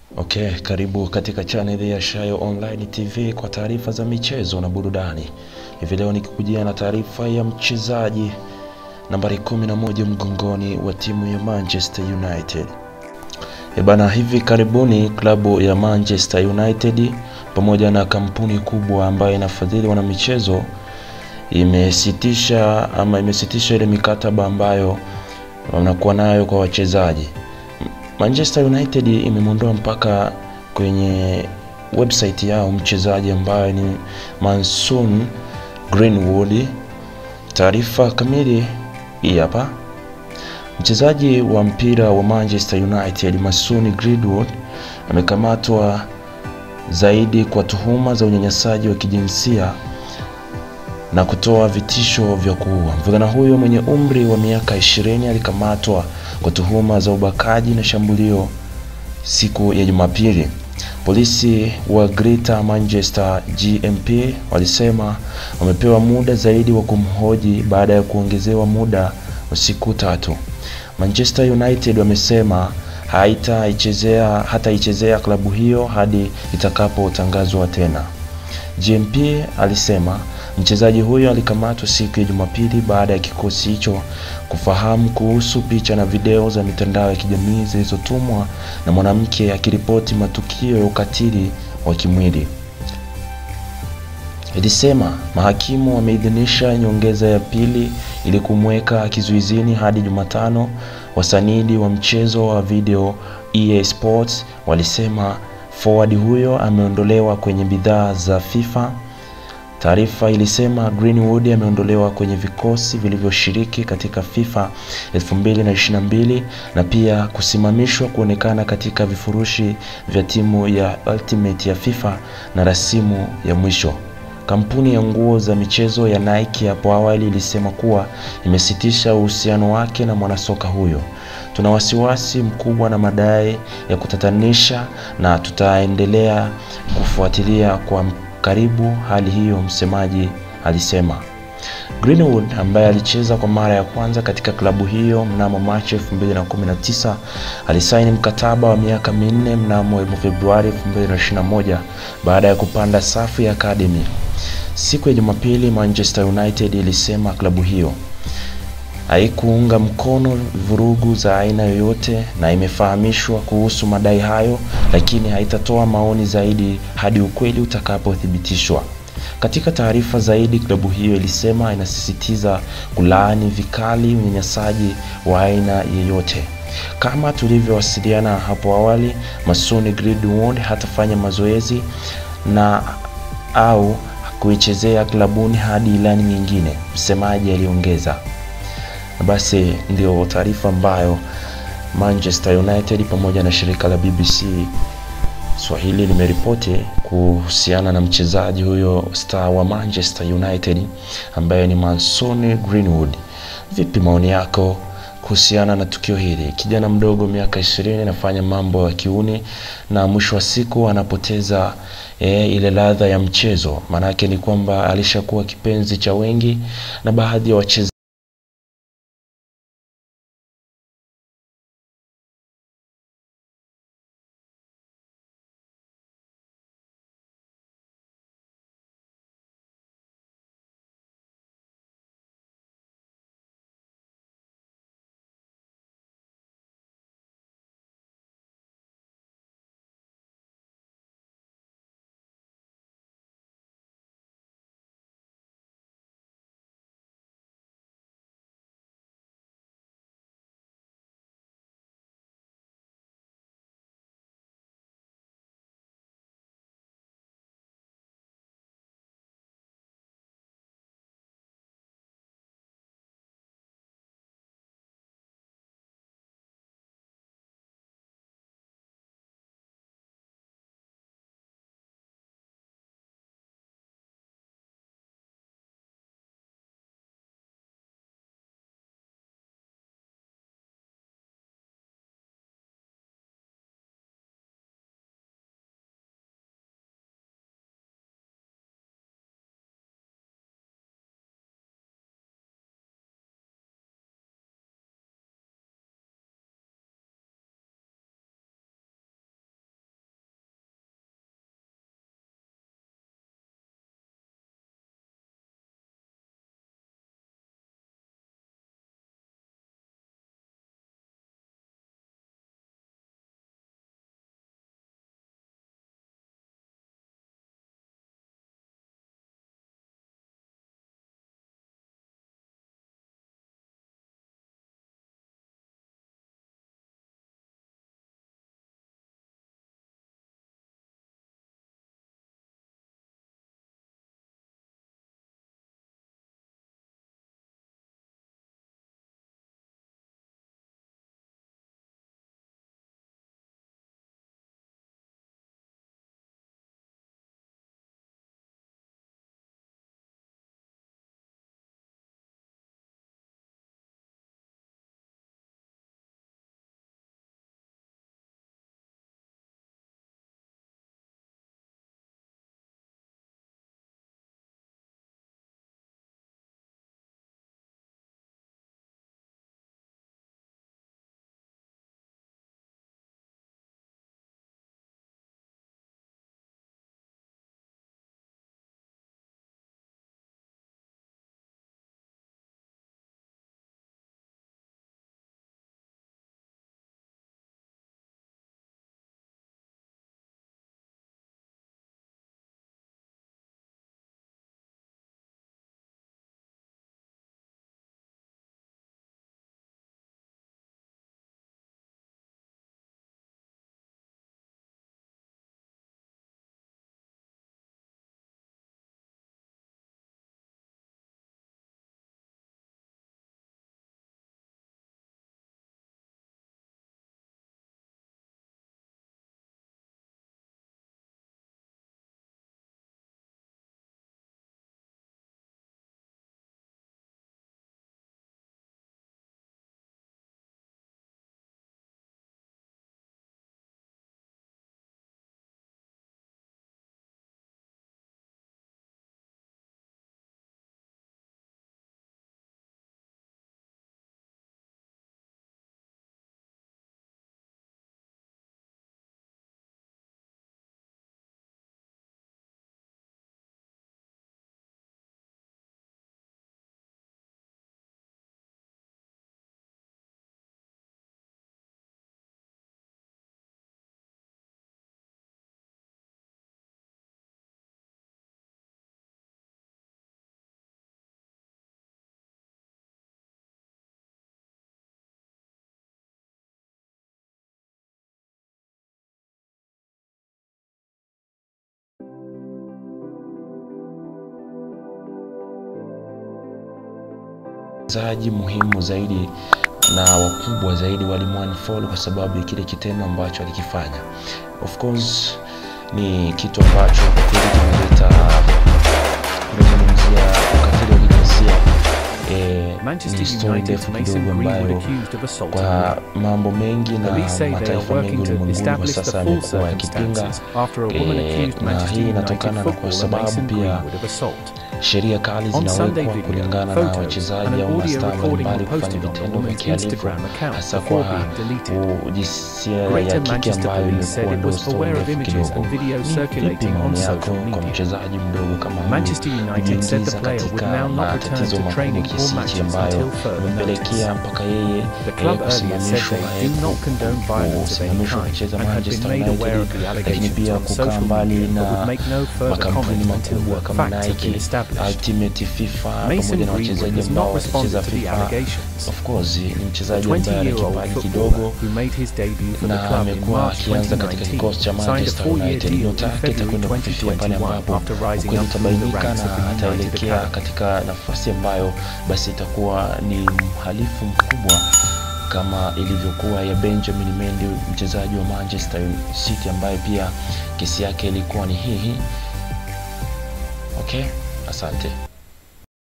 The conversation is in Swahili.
Okay, karibu katika chaneli ya Shayo Online TV kwa taarifa za michezo na burudani. Hivi leo nikikujia na taarifa ya mchezaji nambari 11 mgongoni wa timu ya Manchester United. E bana, hivi karibuni klabu ya Manchester United pamoja na kampuni kubwa ambayo inafadhili wanamichezo imesitisha ama imesitisha ile mikataba ambayo wanakuwa nayo kwa wachezaji. Manchester United imemwondoa mpaka kwenye website yao mchezaji ambaye ni Mason Greenwood. Taarifa kamili hii hapa. Mchezaji wa mpira wa Manchester United Mason Greenwood amekamatwa zaidi kwa tuhuma za unyanyasaji wa kijinsia na kutoa vitisho vya kuua. Mvulana huyo mwenye umri wa miaka 20 alikamatwa kwa tuhuma za ubakaji na shambulio siku ya Jumapili. Polisi wa Greater Manchester GMP walisema wamepewa muda zaidi wa kumhoji baada ya kuongezewa muda wa siku tatu. Manchester United wamesema haitaichezea hataichezea klabu hiyo hadi itakapotangazwa tena. GMP alisema mchezaji huyo alikamatwa siku ya Jumapili baada ya kikosi hicho kufahamu kuhusu picha na video za mitandao ya kijamii zilizotumwa na mwanamke akiripoti matukio ya ukatili wa kimwili. Ilisema mahakimu wameidhinisha nyongeza ya pili ili kumweka kizuizini hadi Jumatano. Wasanidi wa mchezo wa video EA Sports walisema forward huyo ameondolewa kwenye bidhaa za FIFA. Taarifa ilisema Greenwood ameondolewa kwenye vikosi vilivyoshiriki katika FIFA 2022 na pia kusimamishwa kuonekana katika vifurushi vya timu ya Ultimate ya FIFA na rasimu ya mwisho. Kampuni ya nguo za michezo ya Nike hapo awali ilisema kuwa imesitisha uhusiano wake na mwanasoka huyo. Tuna wasiwasi mkubwa na madai ya kutatanisha na tutaendelea kufuatilia kwa karibu hali hiyo, msemaji alisema. Greenwood ambaye alicheza kwa mara ya kwanza katika klabu hiyo mnamo Machi 2019 alisaini mkataba wa miaka minne mnamo Februari 2021 baada ya kupanda safu ya academy. Siku ya Jumapili, Manchester United ilisema klabu hiyo haikuunga mkono vurugu za aina yoyote na imefahamishwa kuhusu madai hayo, lakini haitatoa maoni zaidi hadi ukweli utakapothibitishwa. Katika taarifa zaidi, klabu hiyo ilisema inasisitiza kulaani vikali unyanyasaji wa aina yeyote. Kama tulivyowasiliana hapo awali, Mason Greenwood hatafanya mazoezi na au kuichezea klabuni hadi ilani nyingine, msemaji aliongeza. Basi ndio taarifa ambayo Manchester United pamoja na shirika la BBC Swahili limeripoti kuhusiana na mchezaji huyo star wa Manchester United ambaye ni Mason Greenwood. Vipi maoni yako kuhusiana na tukio hili? Kijana mdogo miaka ishirini anafanya mambo ya kiuni na mwisho wa siku anapoteza e, ile ladha ya mchezo. Maanake ni kwamba alishakuwa kipenzi cha wengi na baadhi ya wachezaji wachezaji muhimu zaidi na wakubwa zaidi walimwanfollow kwa sababu ya kile kitendo ambacho alikifanya. Of course ni kitu ambacho kwa kweli kimeleta kumezungumzia ukatili wa kijinsia eh, Manchester ni story United's ndefu Mason kidogo Greenwood ambayo accused of assault kwa mambo mengi na Police say they are mataifa mengi working to ulimwenguni kwa establish the sasa full yamekuwa yakipinga circumstances after a woman eh, accused na Manchester hii United inatokana na kwa footballer sababu Mason pia Greenwood of assault. sheria kali On Sunday zinawekwa video, kulingana na photos, wachezaji and an au audio mastaa recording mbalimbali were kufanya posted on the vitendo vya woman's kihalifu Instagram account hasa before kwa being deleted. jinsia ya Greater kike Manchester ambayo Police said imekuwa it ndo was story aware of ndefu images kidogo. and videos Ni vipi circulating on maoni yako social kwa media? mchezaji mdogo kama huyu Manchester United said the kujiingiza player would katika now not return matatizo to makubwa training or kiasi hichi matches ambayo until further imempelekea notice. mpaka yeye The eh, club earlier said kusimamishwa they eh, do not ku- condone ku- violence of any kusimamishwa kind kucheza and had been Manchester made aware of United, the lakini allegations pia on kukaa social mbali media but would na make no further makampuni comment until makubwa the kama facts have been Nike, established. Ultimate FIFA Mason pamoja na Greenwood wachezaji has ambao not responded wacheza to the FIFA. allegations. Of course ni The mchezaji ambaye ana 20-year-old kipaji footballer kidogo who made his debut for the na club in amekuwa March akianza katika 2019 kikosi cha signed a Manchester four-year United. deal Nyota in yake February itakwenda kufikia pale 2021 ambapo after ukweli rising up through the utabainika ranks of na the United ataelekea Academy. katika nafasi ambayo basi itakuwa ni mhalifu mkubwa kama ilivyokuwa ya Benjamin Mendy mchezaji wa Manchester City ambaye pia kesi yake ilikuwa ni hii hii. Okay, asante.